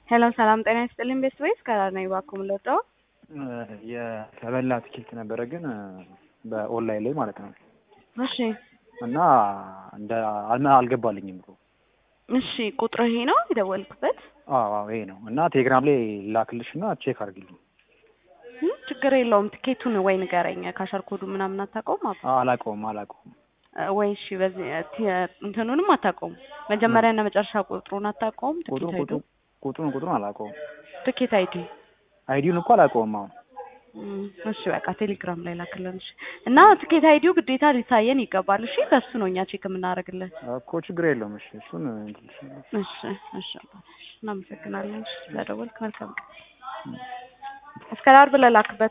ሄሎ ሰላም ጤና ይስጥልኝ ቤስት ወይስ ከራር ነኝ እባክዎ የምንወጣው የተበላ ትኬት ነበረ ግን በኦንላይን ላይ ማለት ነው እሺ እና እንደ አልገባልኝም ብሎ እሺ ቁጥር ይሄ ነው የደወልኩበት አዎ አዎ ይሄ ነው እና ቴሌግራም ላይ ላክልሽ እና ቼክ አድርጊልኝ እም፣ ችግር የለውም ትኬቱን ወይ ንገረኝ ካሸር ኮዱ ምናምን አታውቀውም አባ አላውቀውም አላውቀውም ወይ እሺ በዚህ ቲ- እንትኑንም አታውቀውም መጀመሪያ እና መጨረሻ ቁጥሩን አታውቀውም ትኬት ቁጥሩን አይዲ ቁጥሩን ቁጥሩን ቁጥሩን አላውቀውም ትኬት አይዲ አይዲውን እኮ አላውቀውም አሁን እም፣ እሺ በቃ ቴሌግራም ላይ ላክልን እሺ እና ትኬት አይዲው ግዴታ ሊታየን ይገባል እሺ በሱ ነው እኛ ቼክ የምናደርግልን እኮ ችግር የለውም እሺ እሱን እንትን እሺ እሺ አባቴ፣ እሺ እናመሰግናለን እሺ ስለደወልክ መልካም ቀን እስከ ዓርብ ለላክበት